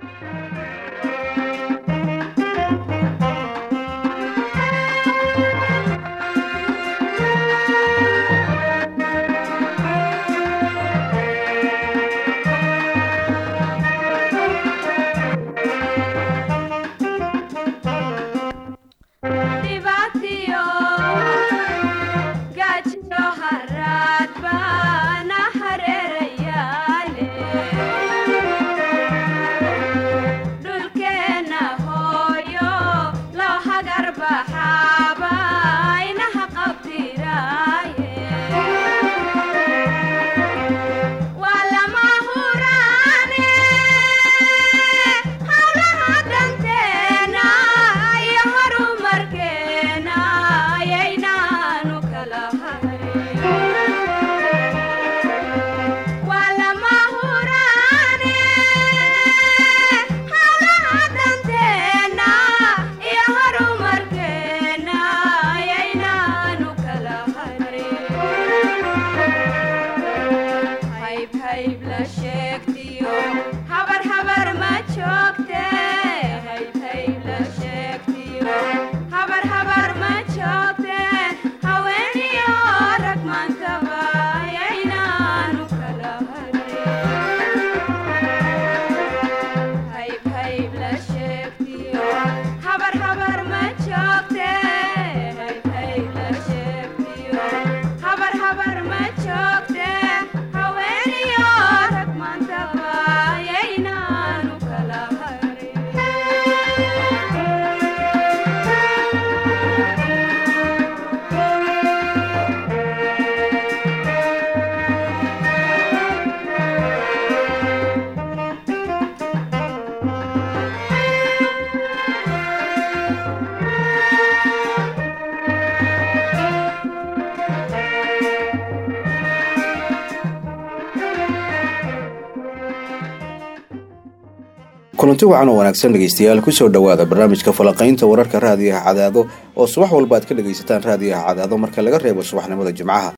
kulanti wacan oo wanaagsan dhegaystayaal kusoo dhowaada barnaamijka falaqaynta wararka raadiyaha cadaado oo subax walba aad ka dhegaysataan raadiyaha cadaado marka laga reebo subaxnimada jimcaha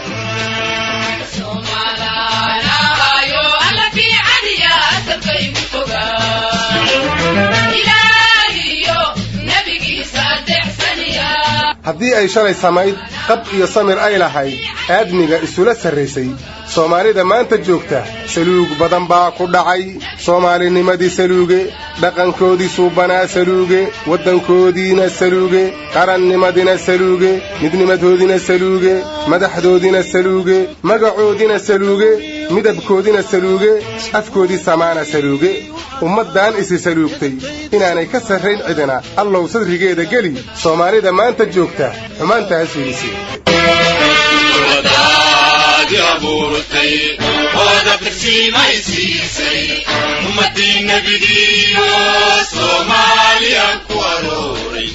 haddii ay shalay samayd qab iyo samir ay lahayd aadmiga isula sarraysay soomaalida maanta joogta saluug badan baa ku dhacay soomaalinimadii saluuge dhaqankoodii suubanaa saluuge waddankoodiina saluuge qarannimadina saluuge midnimadoodina saluuge madaxdoodina saluuge magacoodina saluuge midabkoodina saluuge afkoodii samaana saluuge ummaddan isi saluugtay inaanay ka sarrayn cidina allow sadrigeeda geli soomaalida maanta joogta xumaantaas fiidisi ummadii nebigiiyo soomaaliya ku arooray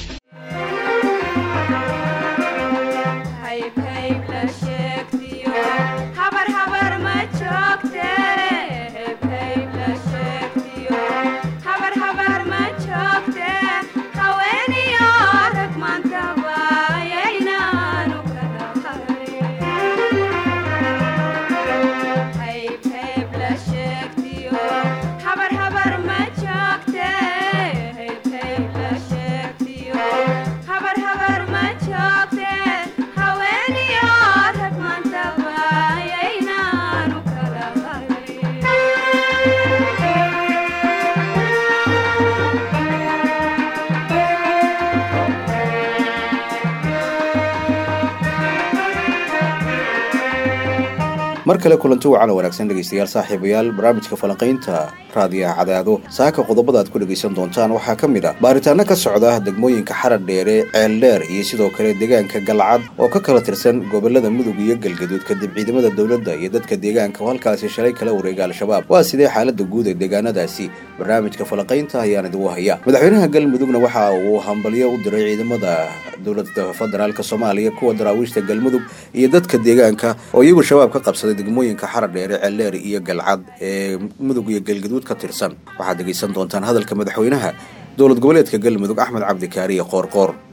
mar kale kulanti wacan oo wanaagsan dhegaystayaal saaxiibayaal barnaamijka falanqaynta raadiyaha cadaado saaka qodobada aad ku dhegaysan doontaan waxaa ka mid ah baaritaano ka socda degmooyinka xarar dheere ceeldheer iyo sidoo kale deegaanka galcad oo ka kala tirsan gobolada mudug iyo galgaduud kadib ciidamada dowladda iyo dadka deegaanka oo halkaasi shalay kala wareega al-shabaab waa sidee xaalada guud ee deegaanadaasi barnaamijka falanqaynta ayaan idigu haya madaxweynaha galmudugna waxa uu hambalyo u diray ciidamada dowlada federaalk soomaaliya kuwa daraawiishta galmudug iyo dadka deegaanka oo iyagu shabaab ka qabsaday degmooyinka xarar dheere ceeldheer iyo galcad ee mudug iyo galgaduud ka tirsan waxaad dhegaysan doontaan hadalka madaxweynaha dowlad goboleedka galmudug axmed cabdikaariye qoorqoor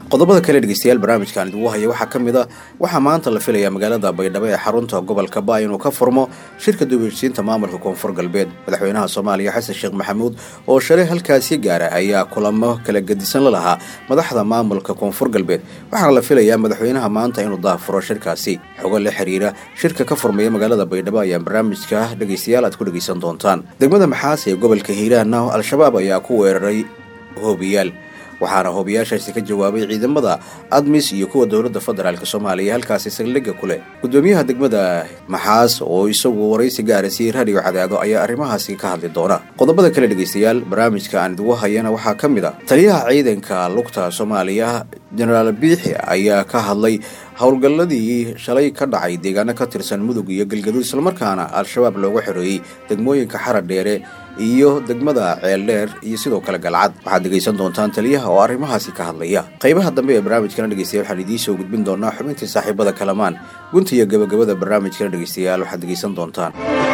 qodobada kale dhegeystayaal barnaamijkan idigu haya waxaa ka mid a waxaa maanta la filayaa magaalada baydhabo ee xarunta gobolka ba inuu ka furmo shirka dubirsiinta maamulka koonfur galbeed madaxweynaha soomaaliya xasan sheekh maxamuud oo shalay halkaasi gaara ayaa kulamo kala gedisan la lahaa madaxda maamulka koonfur galbeed waxaana la filayaa madaxweynaha maanta inuu daafuro shirkaasi xogo la xiriira shirka ka furmaya magaalada baydhabo ayaa barnaamijka dhegeystayaal aad ku dhegeysan doontaan degmada maxaas ee gobolka hiiraanna al-shabaab ayaa ku weeraray hoobiyaal waxaana hoobiyaashaasi ka jawaabay ciidamada admis iyo kuwa dowladda federaalk soomaaliya halkaasi saldhigga ku leh gudoomiyaha degmada maxaas oo isagu waraysi gaara siiyey raadiyo cadaado ayaa arrimahaasi ka hadli doona qodobada kale dhegeystayaal barnaamijka aan idigu hayana waxaa ka mid a taliyaha ciidanka lugta soomaaliya jenaraal biixi ayaa ka hadlay howlgalladii shalay ka dhacay deegaano ka tirsan mudug iyo galgaduud islamarkaana al-shabaab looga xoreeyey degmooyinka xara dheere iyo degmada ceeldheer iyo sidoo kale galcad waxaad dhegaysan doontaan taliyaha oo arrimahaasi ka hadlaya qaybaha dambe ee barnaamijkana dhegeystayaal waxaan idiin soo gudbin doonaa xubintii saaxiibada kalamaan gunta iyo gabagabada barnaamijkana dhegeystayaal waxaad dhegaysan doontaan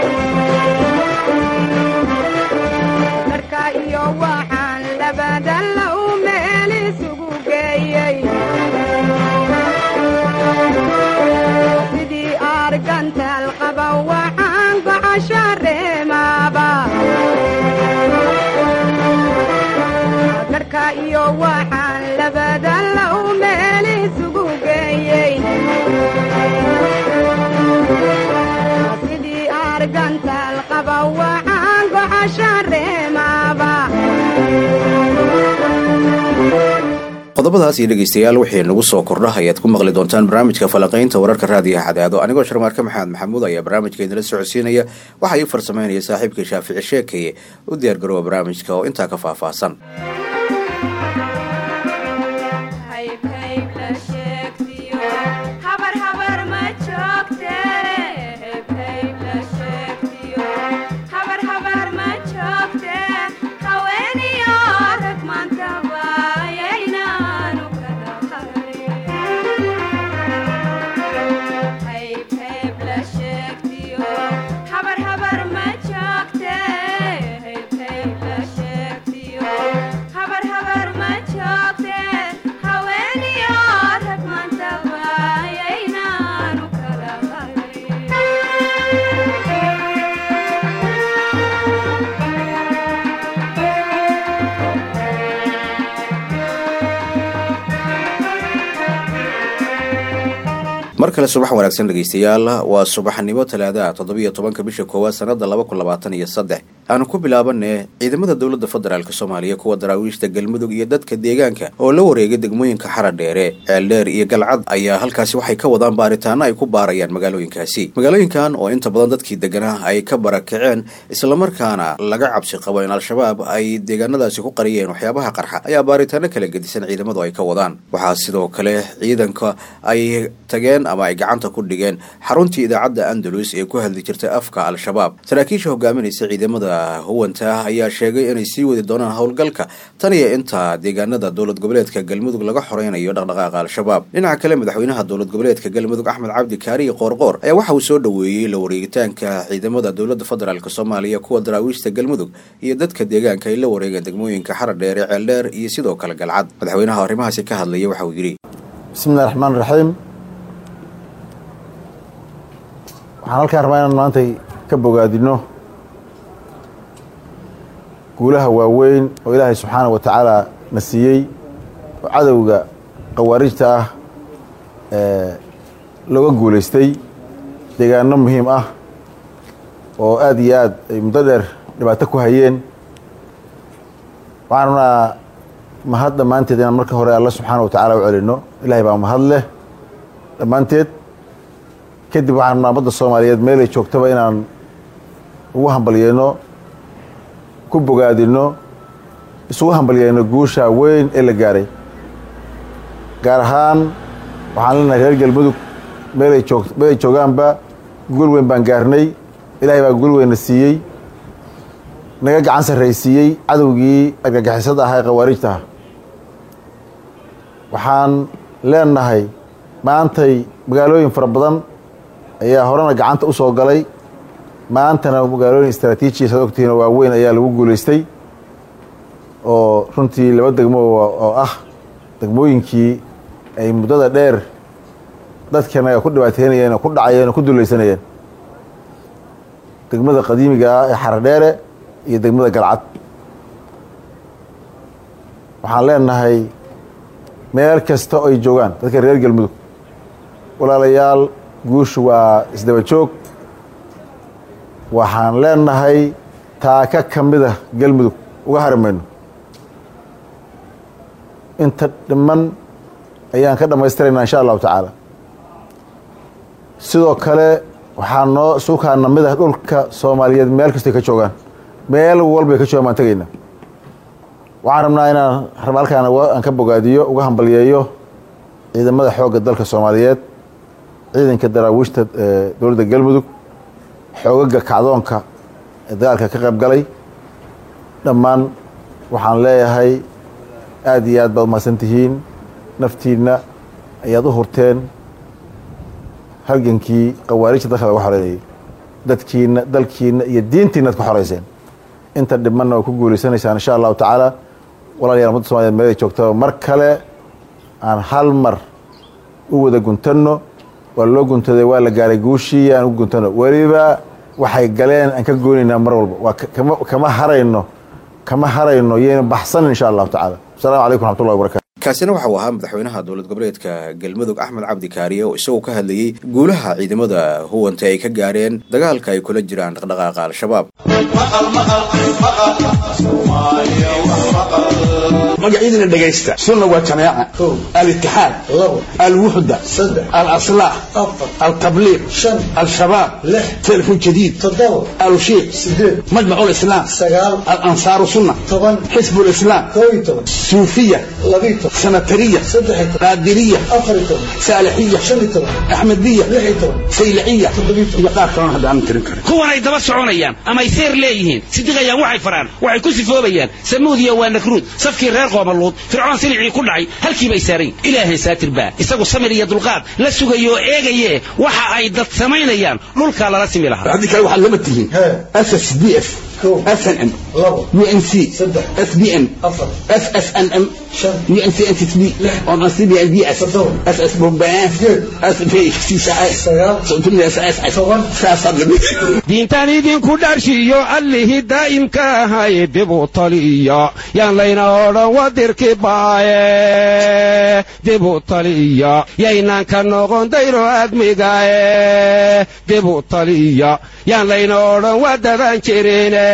qodobadaas iyo dhegeystayaal wixii nagu soo kordha ayaad ku maqli doontaan barnaamijka falanqaynta wararka raadiyaha cadaado anigoo sharmaarka maxamed maxamuud ayaa barnaamijka idinla socodsiinaya waxaa ii farsameynaya saaxiibkii shaafici sheekaye u diyaar garooba barnaamijka oo intaa ka faahfaahsan mar kale subax wanaagsan dhegeystayaal waa subaxnimo talaadaha toddobiyo tobanka bisha koowaad sanada laba kun labaatan iyo saddex aanu ku bilaabane ciidamada dowladda federaalk soomaaliya kuwa daraawiishta galmudug iyo dadka deegaanka oo la wareegay degmooyinka xara dheere ceeldheer iyo galcad ayaa halkaasi waxay ka wadaan baaritaano ay ku baarayaan magaalooyinkaasi magaalooyinkan oo inta badan dadkii deganaa ay ka barakaceen islamarkaana laga cabsi qabo in al-shabaab ay deegaanadaasi ku qariyeen waxyaabaha qarxa ayaa baaritaano kala gedisan ciidamadu ay ka wadaan waxaa sidoo kale ciidanka ay tageen ama ay gacanta ku dhigeen xaruntii idaacadda andalus ee ku hadli jirtay afka al-shabaab saraakiisha hogaaminaysa ciidamada huwanta ayaa sheegay inay sii wadi doonaan howlgalka tan iyo inta deegaanada dowlad goboleedka galmudug laga xoreynayo dhaqdhaqaaqa al-shabaab dhinaca kale madaxweynaha dowlad goboleedka galmudug axmed cabdi kaariye qoorqoor ayaa waxa uu soo dhoweeyey la wareegitaanka ciidamada dowladda federaalk soomaaliya kuwa daraawiishta galmudug iyo dadka deegaanka ay la wareegeen degmooyinka xara dheere ceeldheer iyo sidoo kale galcad madaxweynaha arrimahaasi ka hadlaya waxa uu yidhi bismillahi raxmaan raxiim waxaan halkaan rabaa inaan maantay ka bogaadino guulaha waaweyn oo ilaahay subxaana wa tacaala na siiyey oo cadowga khawaarijta ah ee looga guulaystay deegaano muhiim ah oo aada iyo aad ay muddo dheer dhibaato ku hayeen waxaan rabnaa mahad dhammaanteed inaan marka hore alla subxaana wa tacaala u celino ilahay baa mahad leh dhammaanteed kadib waxaan rabnaa ummadda soomaaliyeed meelay joogtaba inaan ugu hambalyeyno ku bogaadino isugu hambalyeyno guusha weyn ee la gaaray gaar ahaan waxaan leenahay reer galmudug meelay joog meelay joogaanba guul weyn baan gaarnay ilaahay baa guul weynna siiyey naga gacan sarraysiiyey cadowgii argagixisada ahaa ee khawaarijta ah waxaan leenahay maantay magaalooyin fara badan ayaa horena gacanta u soo galay maantana magaalooyin istraatiijiya saad ogtihiin oo waaweyn ayaa lagu guulaystay oo runtii laba degmo oo ah degmooyinkii ay muddada dheer dadkanaga ku dhibaateynayeen oo ku dhacayeen oo ku dulaysanayeen degmada qadiimiga ah ee xaradheere iyo degmada galcad waxaan leenahay meel kasta oo ay joogaan dadka reer galmudug walaalayaal guushu waa isdaba joog waxaan leenahay taaka ka mida galmudug uga hari mayno inta dhiman ayaan ka dhammaystiraynaa insha allahu tacaala sidoo kale waxaa noo suukaana mid ah dhulka soomaaliyeed meel kastoy ka joogaan meel walbay ka joogaan baan tegaynaa waxaan rabnaa inaan rab halkaan aan ka bogaadiyo uga hambalyeeyo ciidamada xoogga dalka soomaaliyeed ciidanka daraawiishta dowladda galmudug xoogaga kacdoonka ee dagaalka ka qayb galay dhammaan waxaan leeyahay aada iyo aad baad umahadsan tihiin naftiinna ayaad u hurteen halgankii khawaarijta dalka laga xoreynayay dadkiina dalkiina iyo diintiina ad ka xoreyseen inta dhimanna waa ku guuleysanaysaan insha allahu tacaala walaalayaal ummadda somaaliyeed meelay joogtaba mar kale aan hal mar u wada guntanno waa loo guntaday waa la gaaray guushii aan u guntano weliba waxay galeen aan ka goonaynaa mar walba waa kama kama harayno kama harayno yayna baxsanin insha allahu tacaala asalamu calaykum raxmatullahi wabarakatu kaasina waxa uu ahaa madaxweynaha dowlad goboleedka galmudug axmed cabdi kaariye oo isagoo ka hadlayey guulaha ciidamada huwanta ay ka gaareen dagaalka ay kula jiraan dhaqdhaqaaqa al-shabaab magacyadina dhegaysta sunna waa jamaaca alitixaad alwuxda alaslaax altabliiq al-shabaab telefon jadiid alushiiq majmac lislaam alansaaru sunna xisb lislaam suufiya sanatariya qaadiriya saalixiya axmediya sayliciya iyo qaar kalona hadda aanan tirin karin kuwanay daba soconayaan amay seer leeyihiin sidiqayaan waxay faraan waxay ku sifoobayaan samuudiya waa nakruud safkii reer qoomaluud fircoon silicii ku dhacay halkii bay saarayn ilaahay saatir baa isagu samir iyo dulqaad la sugayo oo eegaye waxa ay dad samaynayaan dhulkaa lala simi lahaa haddii kale waxaad lama tihiin ss d f snm unc sbn ssnm diintan idinku dharshiyo allihii daa'imka ahay dibu taliya yaan layna odhan wadirki baaye dibu taliya yaynaan ka noqon dayro admigaye dibu taliya yaan layna odhan wadaban jirine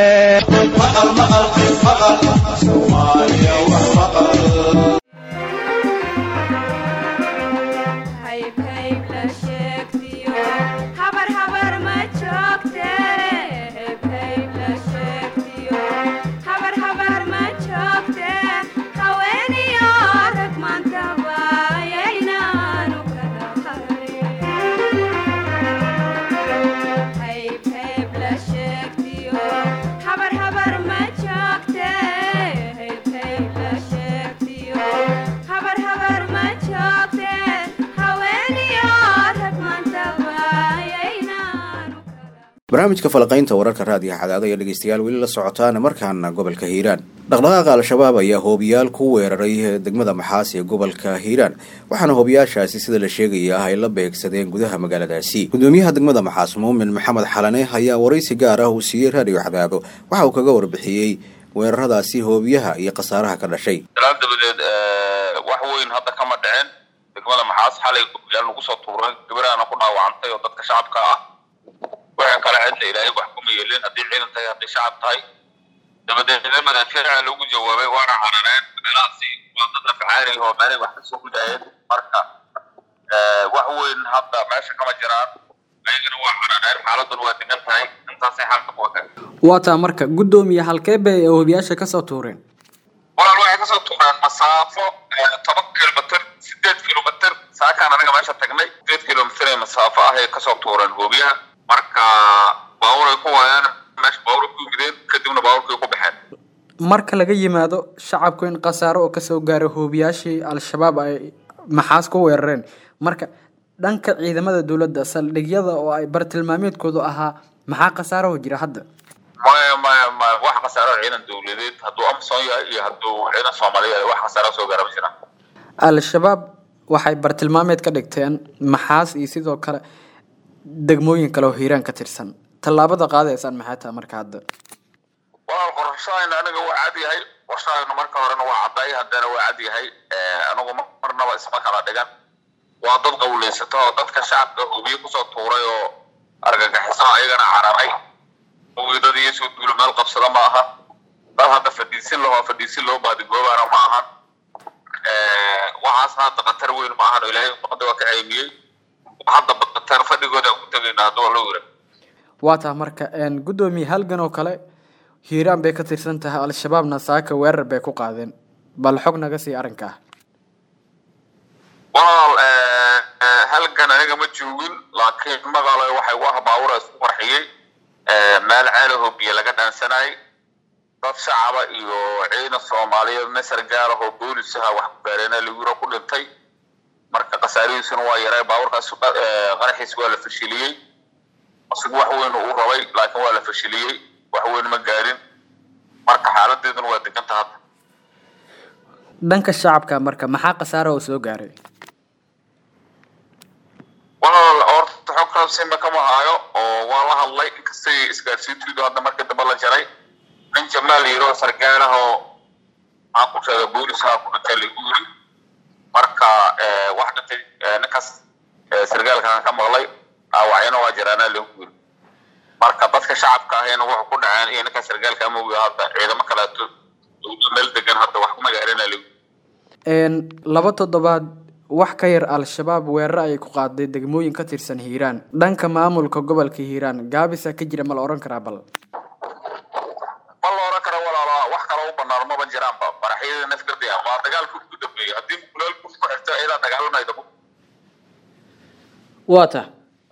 barnaamijka falaqaynta wararka raadiyaha cadaado ayaa dhegeystayaal weli la socotaana markaana gobolka hiiraan dhaqdhaqaaqa al-shabaab ayaa hoobiyaal ku weeraray degmada maxaas ee gobolka hiiraan waxaana hoobiyaashaasi sida la sheegaya ah ay la beegsadeen gudaha magaaladaasi gudoomiyaha degmada maxaas muumin maxamed xalane ayaa waraysi gaar ah uu siiyey raadiyo cadaado waxa uu kaga warbixiyey weeraradaasi hoobiyaha iyo khasaaraha ka dhashay dalaal dabadeed wax weyn hadda kama dhicin degmada maxaas xalay hoobiyaal lagu soo tuuray gabaraana ku dhaawacantay oo dadka shacabka ah waxa kale cidla ilaahay wax kuma yeelin haddii ciidan tahay haddii shacab tahay dabadeedna madaafiica lagu jawaabay waana carareen meelahaasi waa dad afcaari oo meelay wax kasoo gudayeen marka wax weyn hadda meesha kama jiraan ayagana waa carareen xaaladuna waa degan tahay intaasay xalka ku wakan waa taa marka guddoomiye halkee bay ee hoobiyaasha kasoo tuureen walaal waxay kasoo tuureen masaafo toban kilomitr sideed kilomitr saakaan anaga meesha tagnay sideed kilomitr ee masaafo ah ay kasoo tuureen hoobiyaha marka baabuur ay ku waayaan meesha baabuur ku yimideen kadibna baabuurkay ku baxeen marka laga yimaado shacabku in khasaaro oo kasoo gaaro hoobiyaashii al-shabaab ay maxaas ku weerareen marka dhanka ciidamada dowladda saldhigyada oo ay bartilmaameedkoodu ahaa maxaa khasaaraho jira hadda maya maya maya wax khasaaro ciidan dowladeed hadduu amson yahay iyo hadduu ciidan soomaaliya yahay wax khasaaro soo gaara ma jiraan al-shabaab waxay bartilmaameed ka dhigteen maxaas iyo sidoo kale degmooyin kale oo hiiraan ka tirsan tallaabada qaadaysaan maxay tahay marka hadda walaal qorshahayna aniga waa cad yahay qorshahayna marka horena waa cadday haddana waa cad yahay anigu marnaba isma kala dhigan waa dad qawleysato oo dadka shacabka hubiye kusoo tuuray oo argagixiso ayagana cararay dad iyo soo duulo meel qabsada ma aha dad hadda fadhiisin loo fadhiisin loo baadigoobaana ma ahan waxaasna hadda khatar weyn ma ahan oo ilaahay umada waa ka ceymiyey hadda khatar fadhigooda ku tegayna hadduu loo yira waa taha marka guddoomiye halgan oo kale hiiraan bay ka tirsan tahay al-shabaabna saaka weerar bay ku qaadeen bal xog naga sii arrinkaa walaal halgan aniga ma joogin laakiin magaalo waxay u ah baawura isku qarxiyey meel ceelahoo biyo laga dhaansanayay dad shacaba iyo ciidan soomaaliyeed masar gaar ah oo boolisaha wax ku gaareen liguro ku dhintay marka khasaarihiisuna waa yaray baawurkaas qaraxiis waa la fashiliyey isagu wax weyn uu rabay laakiin waa la fashiliyey wax weyn ma gaarin marka xaaladeeduna waa deganta hadda dhanka shacabka marka maxaa khasaara oo soo gaaray walaal horta xog raabsinba kama haayo oo waa la hadlay inkastay isgaarsiintiidu hadda markii dambe la jaray nin jamaal yiro sargaal ah oo maxaan ku sheega boolisaha ku dhintay lagu yiri marka wax dhintay ninkaas sargaalkan ka maqlay dhaawacyana waa jiraana lagu yiri marka dadka shacabka ahayna wuxuu ku dhaceen iyo ninka sargaalka amawga hadda ciidamo kaleeto meel degan hadda wax kuma gaarina lagu laba toddobaad wax ka yar al-shabaab weerar ayay ku qaaday degmooyin ka tirsan hiiraan dhanka maamulka gobolka hiiraan gaabisa ka jira ma la odhan karaa bal ma la oran karo walaalo wax kale u banaan maba jiraanba maraxyada nafgadi waa dagaalku ugu dambeeyey haddii kulaalku ku xirto ilaa dagaalamayda waa ta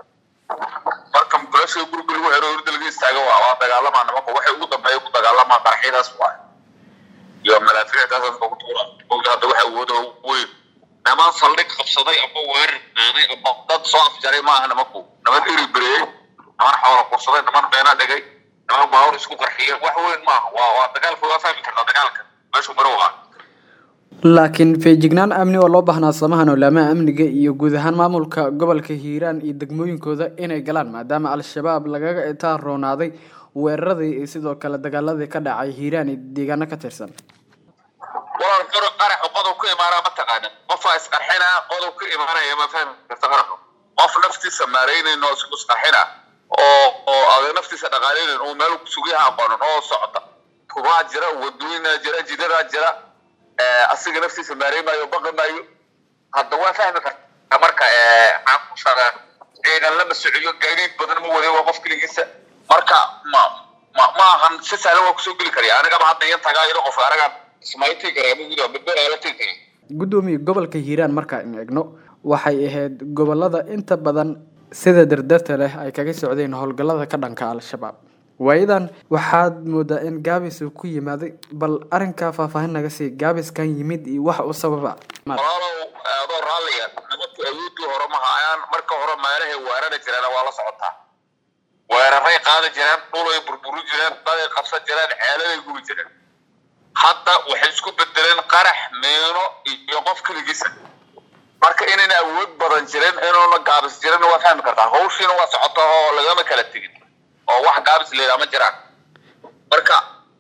marka mukulasha gurga lagu xero urda laga istaago waa waa dagaalamaa nimanku waxay ugu dambeeya ku dagaalamaa qaraxyadaas waa iyo malaafiicdaas dadka ku tuura ogda hadda waxa awooda ugu weyn niman saldhig qabsaday ama weerar qaaday ama dad soo afjaray maaha nimanku niman iri bereeyey niman xoola kursaday niman beena dhigay niman baawur isku qarxiyay wax weyn maaha waa waa dagaalka waa fahmi kartaa dagaalka meeshu maro waa laakiin feejignaan amni oo loo baahnaa samahan olaamaha amniga iyo guud ahaan maamulka gobolka hiiraan iyo degmooyinkooda inay galaan maadaama al-shabaab lagaga itaan roonaaday weeraradii iyo sidoo kale dagaaladii ka dhacay hiiraan iyo deegaano ka tirsan walaal qaro qaraxu qodob ku imaanaa ma taqaanin qofaa isqarxinaa qodob ku imaanaya ma fahmi karta qaraxu qof naftiisa maaraynayn oo isku isqarxina oo oo adag naftiisa dhaqaaleynayn oo meel sugiyaha aqoonin oo socda kubaa jira wadooyinaa jira jidadaa jira asiga naftiisa maaraymayo baqi maayo hadda waa fahmi karta marka caankushada ciidan lama socyo gaadiid badan ma waday waa qof keligiisa marka ma ma ma ahan si sahlan waa kusoo geli karaya anigaba hadda iyo tagaa iyadoo qof anagaan ismaytii karaa maguda bedberaala tegi karaa guddoomiye gobolka hiiraan markaan eegno waxay ahayd gobolada inta badan sida dardarta leh ay kaga socdeen howlgallada ka dhanka al-shabaab waayadan waxaad moodaa in gaabis uu ku yimaaday bal arrinkaa faahfaahin naga sii gaabiskan yimid iyo wax u sababa walaalow adoo raalliya nimanku awoodii hore ma hayaan marka hore meelahay weerari jireen waa la socotaa weeraray qaadi jireen dhulay burburi jireen daday qabsan jireen ceeladay gubi jireen hadda waxay isku bedeleen qarax meeno iyo qof keligiisa marka inayna awood badan jirin inuuna gaabis jirin waa fahmi kartaa hawshiina waa socota oo lagama kala tegin oo wax gaabis leedaa ma jiraan marka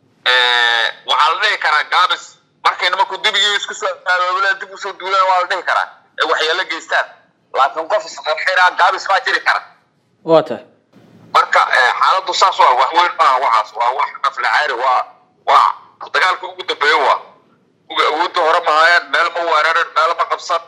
waxaa la dhihi karaa gaabis markay nimanku dibigii isku soo abaabulaan dib usoo duulaan waa la dhihi karaa ee waxyeelo geystaan laakiin qof isqarxinaa gaabis baa jiri kara waa tahay marka xaaladdu saas waa wax weyn maaha waxaas waa wax naflacaari waa waa dagaalka ugu dambeeya waa uga awoodda hore mahayaan meel ma weerarin meel ma qabsan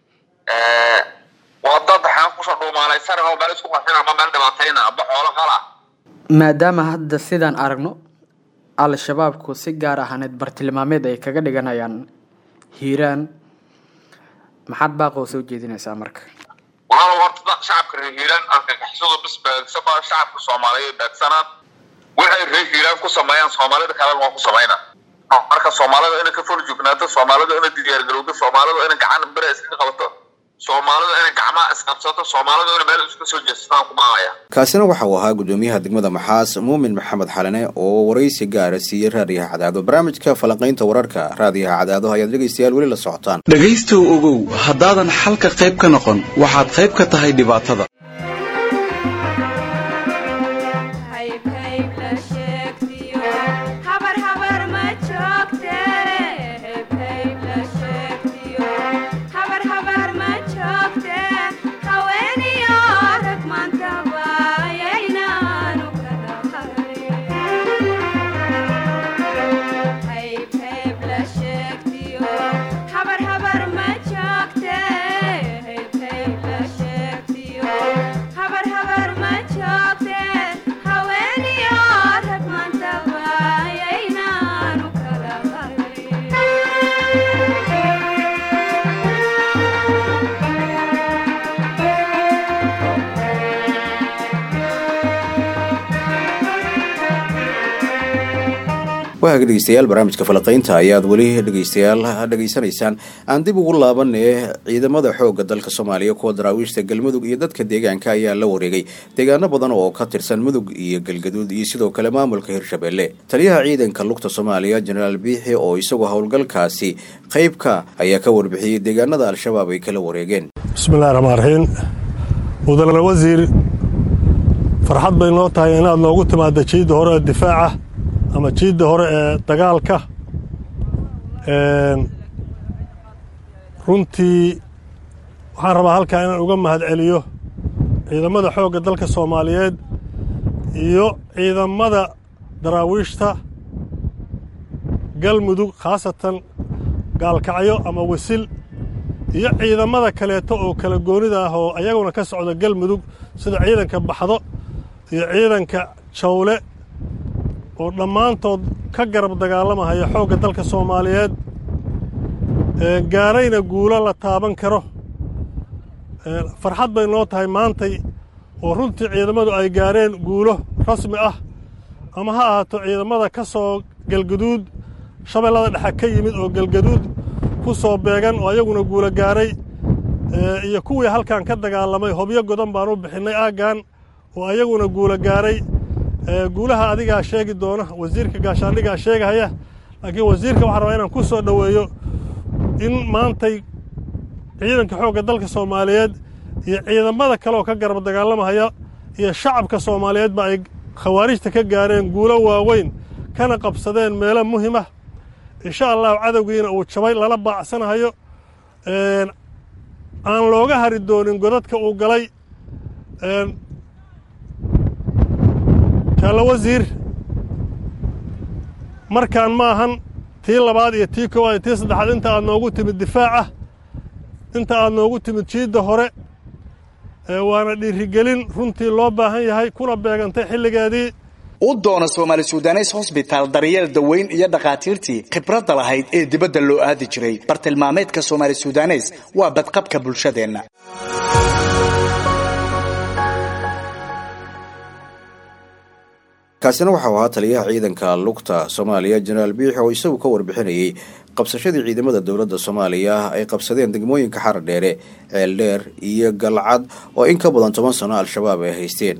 waa dad xaan kusoo dhuumaalaysan oo meel isku qarxin ama meel dhibaatayna ama xoolo qala maadaama hadda sidaan aragno al-shabaabku si gaar ahaaneed bartilmaameed ay kaga dhiganayaan hiiraan maxaad baaqoo soo jeedinaysaa marka walaalow horta shacabka reer hiiraan argagixisadu bis beegsama shacabka soomaaliyeed beegsanaan waxay reer hiiraan ku sameeyaan soomaalida kalena waa ku sameynaa marka soomaalida inay ka fol joognaato soomaalida inay diyaargarowdo soomaalida inay gacan bere iskaga qabato soomaalidu inay gacmaha isqabsato soomaalidu inay meel iska soo jeestaan ku baaqaya kaasina waxa uu ahaa gudoomiyaha degmada maxaas muumin maxamed xalane oo waraysi gaara siiyey raadiyaha cadaado barnaamijka falanqaynta wararka raadiyaha cadaado ayaad dhegaystayaal weli la socotaan dhegaystow ogow haddaadan xalka qayb ka noqon waxaad qayb ka tahay dhibaatada waaga dhegeystayaal barnaamijka falaqaynta ayaad weli dhegeystayaal dhegeysanaysaan aan dib ugu laabanee ciidamada xoogga dalka soomaaliya kuwa daraawiishta galmudug iyo dadka deegaanka ayaa la wareegay deegaano badan oo ka tirsan mudug iyo galgaduud iyo sidoo kale maamulka hirshabelle taliyaha ciidanka lugta soomaaliya jenaraal biixi oo isagoo howlgalkaasi qeybka ayaa ka warbixiyey deegaanada al-shabaab ay kala wareegeen bismillahi raxmaan raxiim mudane wasiir farxad bay noo tahay inaad noogu timaadda jiidda hore ee difaaca ama jiidda hore ee dagaalka runtii waxaan rabaa halkaa inaan uga mahad celiyo ciidamada xoogga dalka soomaaliyeed iyo ciidamada daraawiishta galmudug khaasatan gaalkacyo ama wasil iyo ciidamada kaleeto oo kala goonida ah oo ayaguna ka socda galmudug sida ciidanka baxdo iyo ciidanka jawle oo dhammaantood ka garab dagaalamahaya xoogga dalka soomaaliyeed gaarayna guulo la taaban karo farxad bay noo tahay maantay oo runtii ciidamadu ay gaareen guulo rasmi ah ama ha ahaato ciidamada ka soo galgaduud shabeellada dhexe ka yimid oo galgaduud ku soo beegan oo ayaguna guulo gaaray iyo kuwii halkan ka dagaalamay hobyo godan baan u bixinnay aaggan oo ayaguna guulo gaaray guulaha adigaa sheegi doona wasiirka gaashaandhigaa sheegahaya laakiin wasiirka waxaan rabaa inaan ku soo dhoweeyo in maantay ciidanka xoogga dalka soomaaliyeed iyo ciidamada kale oo ka garab dagaalamahaya iyo shacabka soomaaliyeedba ay khawaarijta ka gaareen guulo waaweyn kana qabsadeen meelo muhimah insha allahu cadowgiina uu jabay lala baacsanahayo aan looga hari doonin godadka uu galay jaallo wasiir markaan ma ahan tii labaad iyo tii koowaad iyo tii saddexaad inta aad noogu timid difaaca inta aad noogu timid jiidda hore waana dhiirigelin runtii loo baahan yahay kuna beegantay xilligeedii u doona soomaali sudanes hosbitaal daryeel daweyn iyo dhakhaatiirtii khibradda lahayd ee dibadda loo aadi jiray bartilmaameedka soomaali sudanes waa badqabka bulshadeenna kaasina waxau ahaa taliyaha ciidanka lugta soomaaliya jenaraal biixi oo isagu ka warbixinayey qabsashadii ciidamada dowladda soomaaliya ay qabsadeen degmooyinka xarar dheere ceeldheer iyo galcad oo in ka badan toban sano al-shabaab ay haysteen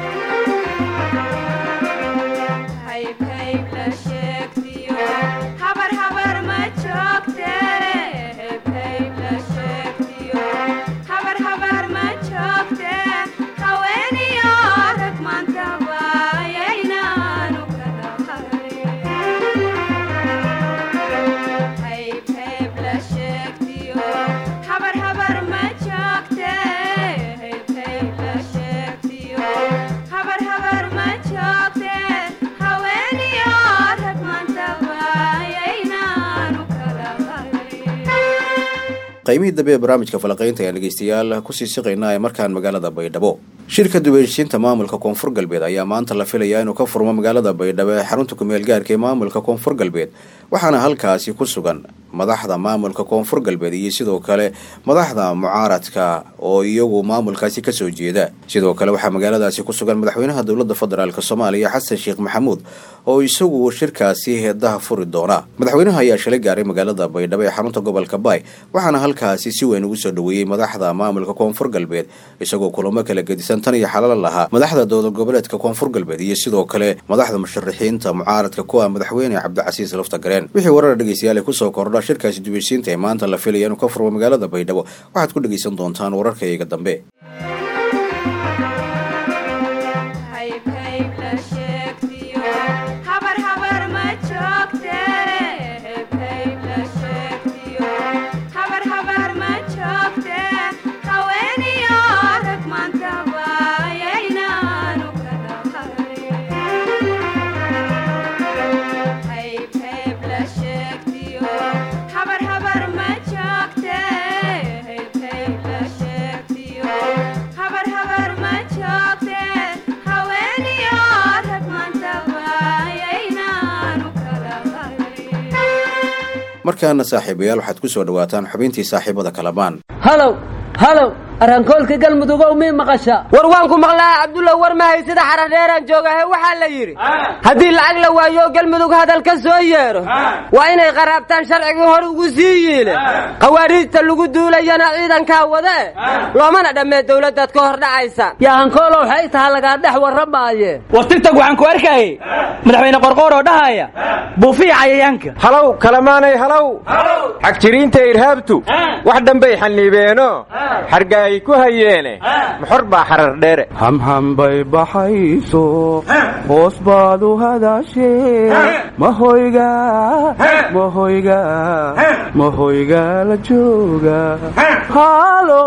qaymihii dambe ee barnaamijka falaqaynta ayaan dhegeystayaal kusii siqaynaa ee markaan magaalada baydhabo shirka dubeeshiinta maamulka koonfur galbeed ayaa maanta la filayaa inuu ka furmo magaalada baydhabo ee xarunta kumeel gaarka ee maamulka koonfur galbeed waxaana halkaasi ku sugan madaxda maamulka koonfur galbeed iyo sidoo kale madaxda mucaaradka oo iyagu maamulkaasi kasoo jeeda sidoo kale waxaa magaaladaasi ku sugan madaxweynaha dowladda federaalk soomaaliya xasan sheekh maxamuud oo isagu shirkaasi heedaha furi doona madaxweynaha ayaa shalay gaaray magaalada baydhabo ee xarunta gobolka baay waxaana halkaasi si weyn ugu soo dhoweeyey madaxda maamulka koonfur galbeed isagoo kulamo kala gedisan tan iyo xalala lahaa madaxda dowlad goboleedka koonfur galbeed iyo sidoo kale madaxda musharaxiinta mucaaradka kuwa madaxweyne cabdicasiis lafta gareen wixii warar dhegeystayaal kusoo kordha shirkaasi dubeysiinta ee maanta la filaya inuu ka furmo magaalada baydhabo waxaad ku dhegeysan doontaan wararkayga dambe markaana saaxiibayaal waxaad ku soo dhawaataan xubintii saaxiibada kalamaan halow halow arrankoolka galmudugow mii maqasha war waan ku maqlaa cabdulla war ma haysida xaradheeraan joogahe waxaa la yidhi haddii lacag la waayo galmudug hadal ka soo yeedho waa inay qaraabtaan sharcigii hor ugu sii yiile khawaariijta lagu duulayana ciidankaa wadee loomana dhammee dawladdaad ka hor dhacaysa yahankoolow waxay taha lagaa dhex warramaaye war tigtag waxaan ku arkayay madaxweyne qorqoor oo dhahaya buufiya cayayaanka halow kalamaanay halow xagjiriinta irhaabtu wax dhanbay xanniibeeno xargaay ku hayeene muxor baa xarar dheere hamhambay baxayso hoos baad u hadaashee mahoyga mahoyga mahoyga la jooga halo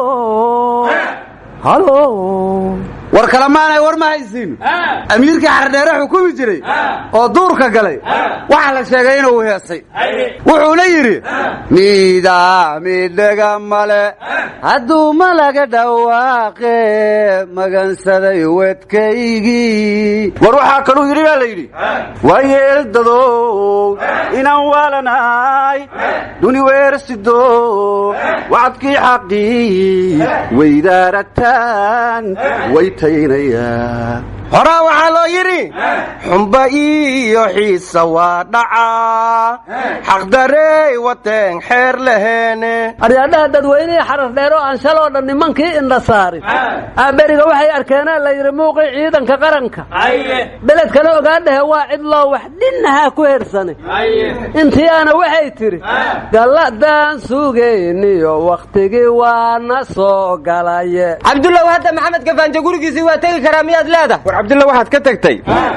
halo war kalamaanay war ma haysiin amiirkii xardheere xukumi jiray oo duurka galay waxaa la sheegay inuu heesay wuxuuna yidhi miidaa midhaga male hadduu malaga dhawaaqe magansaday wedkaygii war waxaa kaluu yidhi baa la yidhi waa yeeldadow inaan waalanahay duni weersido wacadkii xaqii weydaarataan horaa waxaa loo yidhi xumba iyo xiisa waa dhacaa xaqdarey wateen xeer laheene aryaadhaha dadweynihii xarar dheer oo aan shaloo dhan nimankii indha saarin aaberiga waxay arkeenaa la yidhi muuqii ciidanka qaranka beledkana ogaadhahe waa cidloo wax dhinnahaa ku hersane intiyaana waxay tidhi galladaan sugayniyo wakhtigii waana soo galaye cabdullaw hadda maxamed gafaanje gurigiisii waa tegi karaa miyaad leedahay war cabdulla waxaad ka tagtay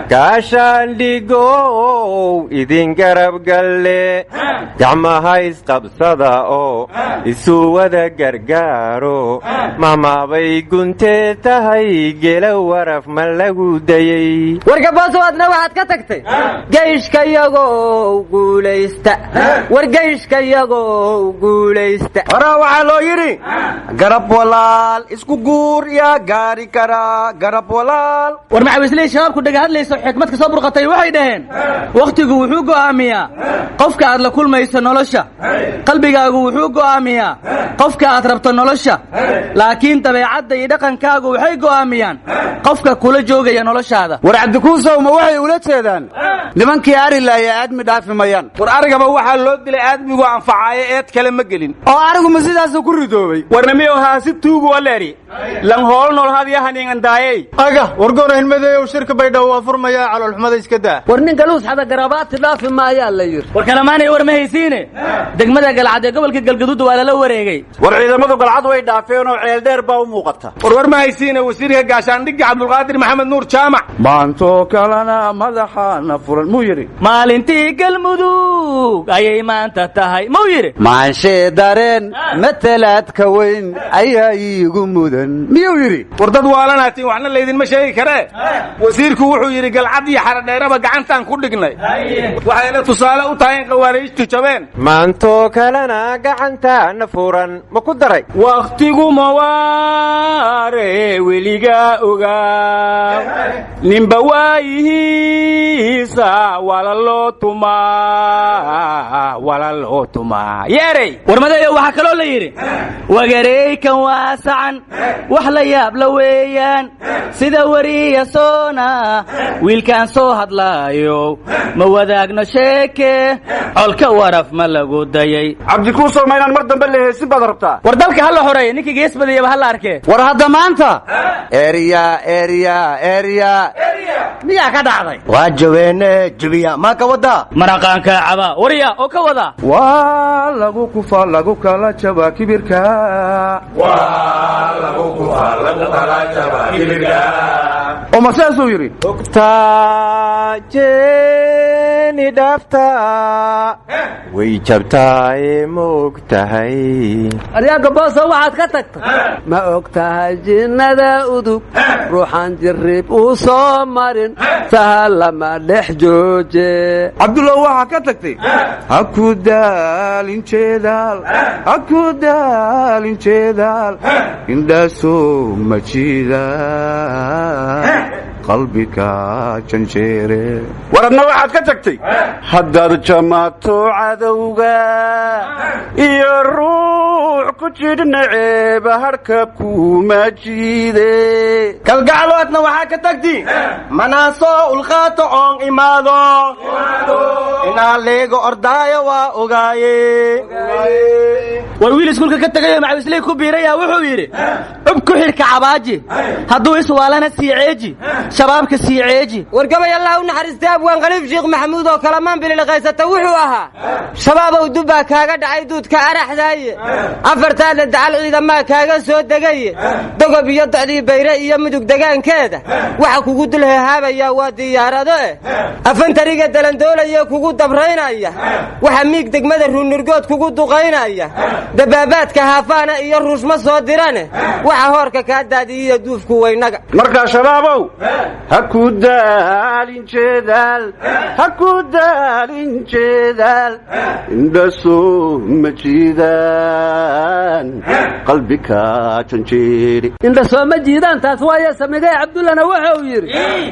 gaashaandhigow idin garab galle gacmaha isqabsada oo isu wada gargaaro mahmaabay guntee tahay gela waraf ma lagu dayey wargabooso adna waxaad ka tagtay geyshkayagow guulaysta war geyshkayagow guulaysta horaa waxaa loo yidhi garab walaal isku guur yaa gaari karaa garab walaal war macawisley shabaabku dhaga hadlayso xikmad ka soo burqatay waxay dhaheen wakhtigu wuxuu go'aamiyaa qofka aad la kulmayso nolosha qalbigaagu wuxuu go'aamiyaa qofka aad rabto nolosha laakiin dabeecadda iyo dhaqankaagu waxay go'aamiyaan qofka kula joogaya noloshaada war cabdikuusow ma waxay ula jeedaan nimankii ari laaya aadmi dhaafi mayaan war arigaba waxaa loo dilay aadmigu anfacaayo eed kale ma gelin oo arigu ma sidaasuu ku ridoobay warnamiyow haasi tuugu waleeri lan hool nool hadyahaningandaayey aga wargorayn madeeyow shirka baydhabo waa furmayaa caloolxumada iska daa war nin galuus xada garabaati dhaafi maayaa la yidhi war kalamaanay war ma haysiine degmada galcad ee gobolka galgaduud waa lala wareegay war ciidamadu galcad way dhaafeen oo ceeldheer baa u muuqata war war ma haysiine wasiirka gaashaandhigga cabdulqaadir maxamed nuur jaamac maantoo kalena madaxaana furan muu yidhi maalintii galmudug ayay maanta tahay muu yidhi maanshee dareen matalaadka weyn ayaa iigu mudan miyuu yidhi war dad waalanaatiin waxna laydinma sheegi karee wasiirku wuxuu yidhi galcad iyo xaradheeraba gacantaan ku dhignay waxayna tusaale u tahay in khawaariijtu jabeen maantoo kalena gacantaana furan ma ku daray wakhtiguma waare weligaa ogaa ninba waayihiisa wala loo tumaa walalo tumaa yeerey warmadeeyo waxaa kaloo la yidhi wagareykan waasacan wax la yaab la weeyaan sida weriya soona wiilkaan soo hadlaayo ma wadaagno sheeke colka waraf ma lagu dayay cabdikuusow ma inaan mar dambe la heesin baad rabtaa war dalka ha la xoreeya ninkii gees badiyaba ha la arkee war hadda maanta erya erya erya miyaa ka dhacday waa jaweene jebiya maa ka wada maraqaanka caba warya oo ka wada waa lagu kufa lagu kala jaba kibirka oo ma saasuu yidhi ogtaajeni dhaafta way jabtaaye ma og tahay aryaanka booso waxaad ka tagta ma og tahay jinnada udug ruuxan jirrib uu soo marin sahal lama dhex jooje cabdullah waxaa ka tagtay ha ku daalin jeedaal ha ku daalin jeedaal indhaasoo ma jiidaan qalbiga janjeere war adna waxaad ka tagtay haddaad jamaato cadowga iyo ruux ku jidhna ceeba hadhka kuma jiide kalgacloodna waxaa ka tagti manaasoo ulqaato oon imaado inaa leego ordaayo waa ogaaye war wiil iskuulka ka tegayo macawisley ku biiraya wuxuu yidhi cub ku xidhka cabaaji hadduu iswaalana sii ceeji shabaabka sii ceeji war gabay allah u naxariistay abwaan khaliif sheekh maxamuud oo kalamaan bililqaysata wuxuu ahaa shabaabow dubbaa kaaga dhacay duudka araxdaaye afartaada dacal ciidamaa kaaga soo degaye dogob iyo docdii bayre iyo mudug degaankeeda waxa kugu dul hehaabaya waa diyaarado eh afantariga dalandoolaya kugu dabraynaya waxa miig degmada ruunurgood kugu duqaynaya dabaabaadka haafaana iyo ruushma soo dirane waxa hoorka kaa daadiyiyo duufku weynaga markaa shabaabow ha ku daalin jeedaal ha ku daalin jeedaal indhasoo ma jiidaan qalbiga janjeeri indha sooma jiidaan taas waaye samigay cabdullana wuxuu yidhi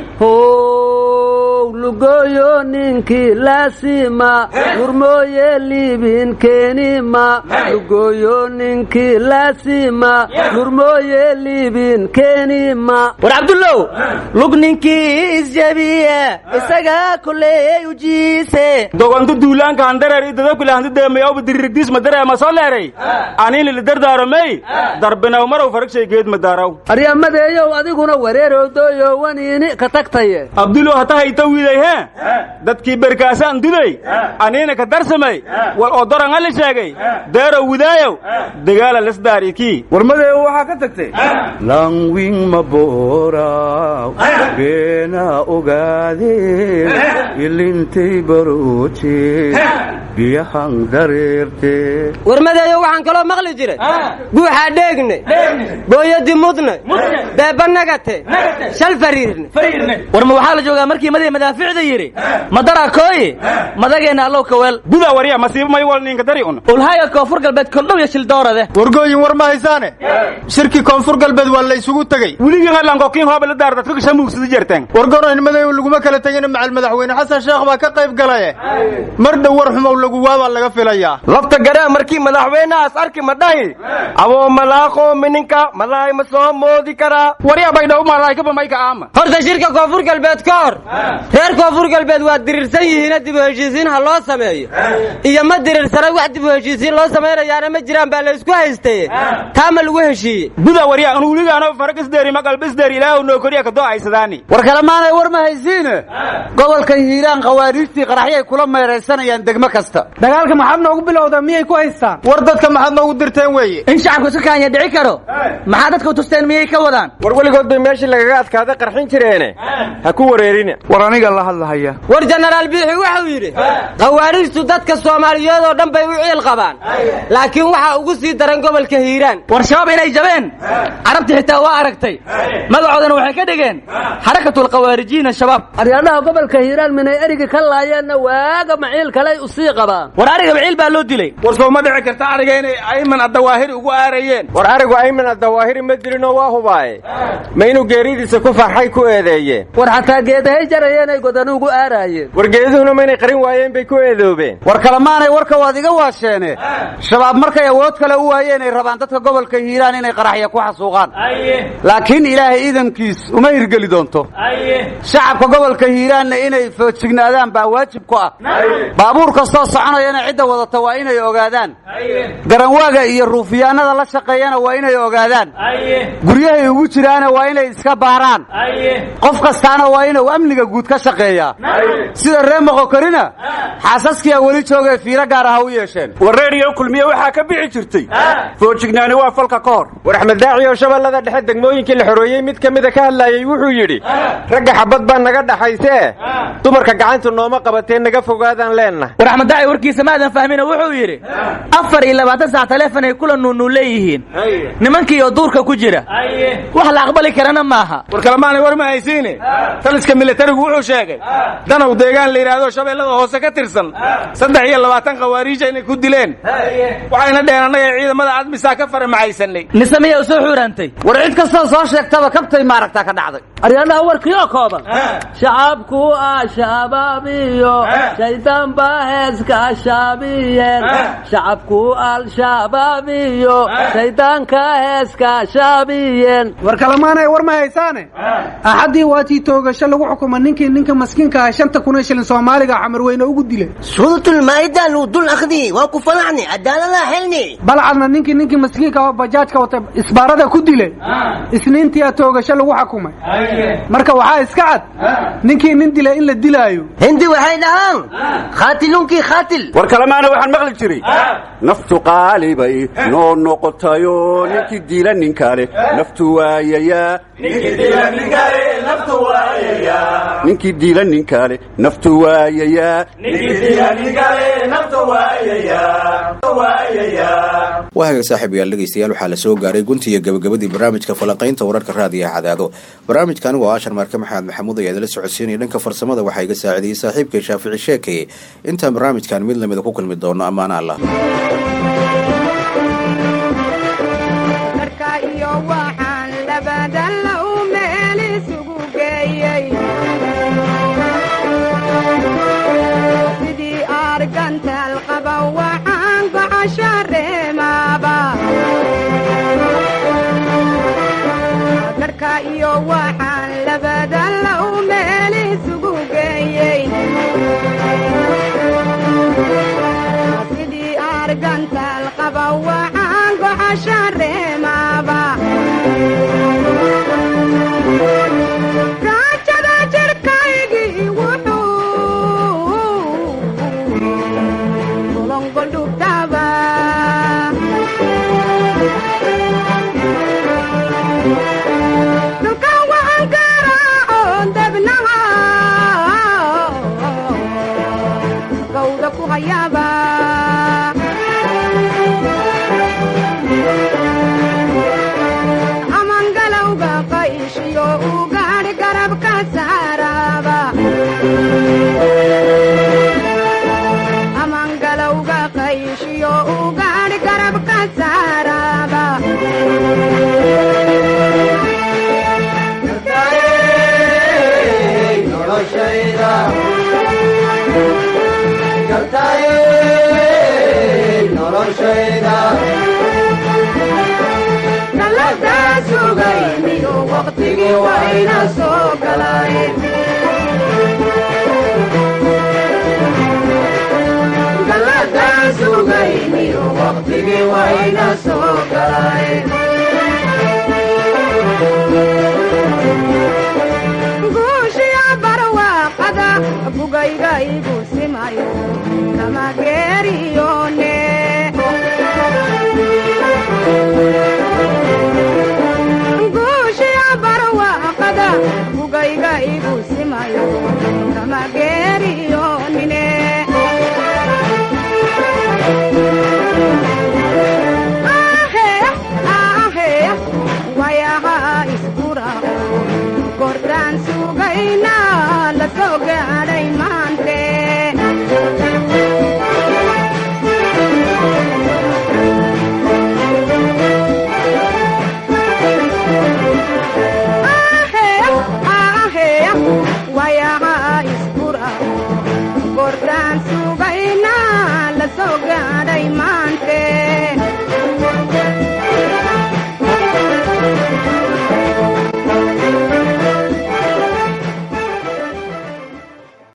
how lugooyo ninkii laasima hurmooye liibin keenima lugooyo ninkii laasima hurmooye liibin keenima war cabdullow lug ninkii isjabiya isagaa koley ujiise dogontu duulaanka handareer i dadabkile hanti deemayawba diririgdiis madareer ma soo leeray aniin lili dardaaromey darbinaw marow faragshay geed madaaraw aryamadeeyow adiguna wareerowdooyo waniini ka tagtaye abdulow hata hayta wiiday he dadkii berkaasaan duday aniina ka darsamay wal odoran ali sheegay deerow widaayow dagaala lesdaarikii warmadeeyo waxaa ka tagtay langwing mabooraw beena ogaadeen ilintay barooje biyahan dareerte warmadeeyo waxaan kaloo maqli jiray guuxaa dheegne booyadii mudne beeba nagate shal fariirne war ma waxaa la joogaa markii madii madaaficda yidhi madara kooyi madageenna allow kaweel buda warya masiibo may wal ninka dari un ulhaayo koonfur galbeed koldhow iyo shildoorade wargooyin war ma haysaane shirkii koonfur galbeed waa la isugu tegey weligii hadlankokiin hooba la daar dadka shamuugsada jerteen wargoroyn madow laguma kala tegin macal madaxweyne xasan sheekh baa ka qayb galaye mar dhow war xumow lagu waabaa laga filayaa lafta garaa markii madaxweynahaas arki ma dhahi aboo malaaqoo mininka malaay ma soo moodi karaa warya baydhaw malaykaba mayka aama horta shirka koonfur galbeed ka hor reer koonfur galbeed waa dirirsan yihiina dib u heshiisiin ha loo sameeyo iyo ma dirirsana wax dib u heshiisiin loo samaynayaana ma jiraan baa la isku haystaye taa ma lagu heshiiyey buda warya anu weligaano faragisdeeri maqalbisdeeri ilaahu noo koriya kadoo aysadaani war kalemaanay war ma haysiine gobolka hiiraan khawaariijtii qaraxyay kula meeraysanayaan degmo kasta dagaalka maxaad noogu bilowdaa miyay ku haystaan war dadka maxaad noogu dirteen weeye in shacabku iska kaanya dhici karo maxaa dadka u tusteen miyay ka wadaan war weligood bay meeshii lagaga adkaada qarxin jireene ha ku wareerina war aniga la hadlahaya war jenaraal biixi wuxuu yidhi khawaariijtu dadka soomaaliyeed oo dhan bay u ciil qabaan laakiin waxaa ugu sii daran gobolka hiiraan war shabaab inay jabeen carabti xitaa waa aragtay magacoodana waxay ka dhigeen xarakatulkhawaarijiina shabaab aryaadhaha gobolka hiiraan minay erigi ka laayeenna waaga maciil kaley usii qabaan war ariga biciil baa loo dilay war soo ma dhici karta ariga inay ayman addawaahiri ugu aarayeen war arigu ayman addawaahiri ma dilinoo waa hubaaye ma inuu geeridiisa ku farxay ku eedeeyeen war xataa geedahay jarayeen ay godanu ugu aaraayeen war geeduhuna ma inay qarin waayeen bay ku eedoobeen war kalemaanay warka waad iga waasheene shabaab markay awood kale u waayeen ay rabaan dadka gobolka hiiraan inay qaraxya ku xasuuqaan laakiin ilaahay iidankiis uma hirgeli doonto shacabka gobolka hiiraanna inay foojignaadaan baa waajib ku ah baabuur kastoo soconayana cidda wadata waa inay ogaadaan garanwaaga iyo ruufiyaanada la shaqeeyana waa inay ogaadaan guryahay ugu jiraana waa inay iska baaraan qof kastaana waa inuu amniga guud ka shaqeeyaa sida ree moqokorina xaasaskiyaa weli joogee fiiro gaar ah ha u yeesheen war reeriyo kulmiye waxaa ka bixi jirtay foojignaani waa falka ka hor war axmed daaci oo shabeellada dhexe degmooyinkii la xoreeyey mid ka mida ka hadlaayey wuxuu yidhi ragga xabad baa naga dhaxaysee dumarka gacanta nooma qabatee naga fogaadaan leenna war axmed daaci warkiisa maadan fahmina wuxuu yidhi afar iyo labaatan sac taleefon ay kula nuunuu leeyihiin nimankii oo duurka ku jira wax la aqbali karana maaha war kalemaanay war ma haysiine taliska militarigu wuxuu sheegay danow deegaan la yidhaahdo shabeellada hoose ka tirsan saddex iyo labaatan khawaariija inay ku dileen waxayna dheheen annaga ciidamada admisaa ka faramaxaysanay mise miya u soo xuuraantay war cid kastoo soo sheegtaba kabtay maaragtaa ka dhacday aryaadaha warkii oo kooban shacabku ah shababiyo shaydaan baa heeska shaabiyeen shacabku al-shababiyo shaydaanka heeska shaabiyeen war kalemaanay war ma haysaane axaddii waatii toogasho lagu xukuma ninkii ninka maskiinka ah shanta kun ee shilin soomaaliga xamarweyne ugu dilay suuratul-maa'ida luu dul akhdi waa ku falaxni cadaaladaha xelni balcadna ninkii ninkii maskiinka oo bajaajka wata isbaarada ku dilay isniintii a toogasho lagu xukumay marka waxaa iska cad ninkii nin dilay in la dilaayo hindi waxay dhahaan khaatilunkii khaatil war kalemaana waxaan maqli jiray naftu qaalibay noo noqotayo ninkii diila nin kale naftu waayayaa ninkii diila nin kale naftu waayayaa waa haga saaxiibayaal dhegaystayaal waxaa la soo gaaray guntiiyo gabagabadii barnaamijka falanqaynta wararka raadiyaha cadaado barnaamijka anigoo ashar maarke maxamed maxamuud ayaa idala socodsiinaya dhanka farsamada waxaa iga saacidayey saaxiibkay shaafici sheekeye intaan barnaamijkan mid lamida ku kulmi doono ammaana allah iyo waxaan labada low meel isugu geeyey sidii argantaal qaba waxaan gocasha reemaaba raajada jirkaygii wuxuu golongoldhubtaba amangalowga qayshiyo u gaadh garabka saaraba amangalowga qayshiyo u gaadh garabka saaraba galadaa sugayniyo waqtigii wayna soo galay galadaa sugayniyo waqtigii wayna soo galay guushiya barwaaqada bugayga igu simayo kama geeriyone guushiya barwaaqada bugayga igu simayo kama geeriyonine ahe ah waan sugaynaa la soo gaadhay maante